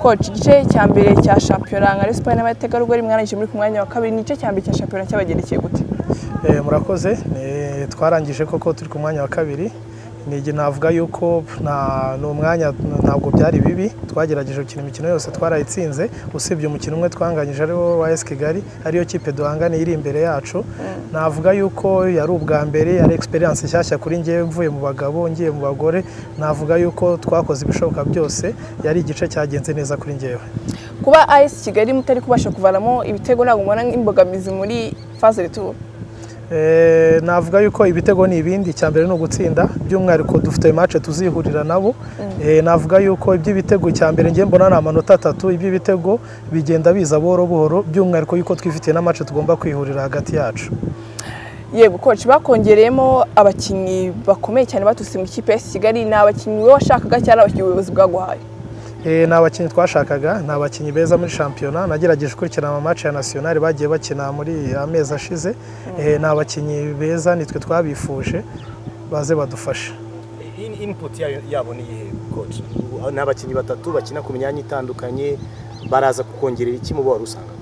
koci igice cya mbere cya shampiyona nka Rayon Sport n'abategarugori mwarangije muri ku mwanya wa kabiri ni igice cya mbere cya shampiyona cyabagendekeye gute murakoze twarangije koko turi ku mwanya wa kabiri navuga yuko ni umwanya ntabwo byari bibi twagerageje gukina imikino yose twarayitsinze usibye umukino umwe twanganyije ariwo wa esi kigali ariyo kipe duhanganiye iri imbere yacu navuga yuko yari ubwa mbere yari egisperiyanse nshyashya kuri ngewe mvuye mu bagabo ngiye mu bagore navuga yuko twakoze ibishoboka byose yari igice cyagenze neza kuri ngewe kuba esi kigali mutari kubasha kuvanamo ibitego ntabwo mubona nk'imbogamizi muri faze rituru navuga yuko ibitego ni ibindi icya mbere ni ugutsinda by'umwihariko dufite mace tuzihurira nabo navuga yuko iby'ibitego icya mbere ngiye mbona ni amanota atatu iby'ibitego bigenda biza buhoro buhoro by'umwihariko yuko twifitiye n'amace tugomba kwihurira hagati yacu yego koci bakongereyemo abakinnyi bakomeye cyane baturutse mu ikipe ya kigali ni abakinnyi wowe washakaga cyangwa abakinnyi ubuyobozi bwaguhaye ni abakinnyi twashakaga ni abakinnyi beza muri shampiyona nagerageje gukurikirana amamatch ya nasiyonari bagiye bakina muri amezi ashize ni abakinnyi beza nitwe twabifuje baze badufashe inputi yabo ni iyihe koci ni abakinnyi batatu bakina ku myanya itandukanye baraza kukongerera iki mu bo wari usanga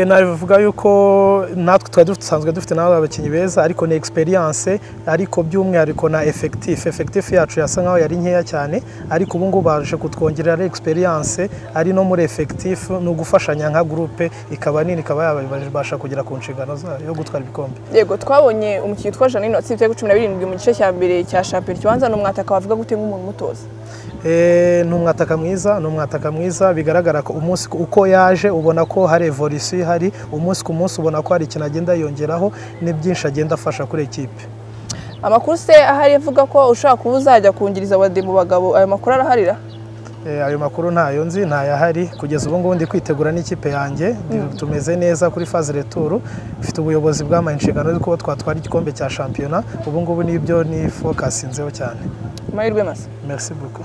navuga yuko natwe twari dusanzwe dufite n'abo abakinnyi beza ariko ni egisperiyanse ariko by'umwihariko na efekitifu efekitifu yacu yasa nkaho yari nkeya cyane ariko ubu ngubu baje kutwongerera ari egisperiyanse ari no muri efekitifu ni ugufashanya nka gurupe ikaba nini ikaba yabasha kugera ku nshingano zayo yo gutwara ibikombe yego twabonye umukinnyi witwa janine watsinze ibitego cumi na birindwi mu gice cya mbere cya shampiyona ikibanza ni umwataka wavuga gute nk'umuntu umutoza ni umwataka mwiza ni umwataka mwiza bigaragara ko umunsi uko yaje ubona ko hari evolisiyo ihari umunsi ku munsi ubona ko hari ikintu agenda yongeraho ni byinshi agenda afasha kuri ekipe amakuru se ahari avuga ko ushobora kuba uzajya kungiriza abade mu bagabo ayo makuru araharira ayo makuru ntayo nzi ntayahari kugeza ubu ngubu ndi kwitegura n'ikipe yanjye tumeze neza kuri faze returu ifite ubuyobozi bw'amaye inshingano yo kuba twatwara igikombe cya shampiyona ubu ngubu nibyo ni fokasi nzeho cyane amahirwe masa merci buku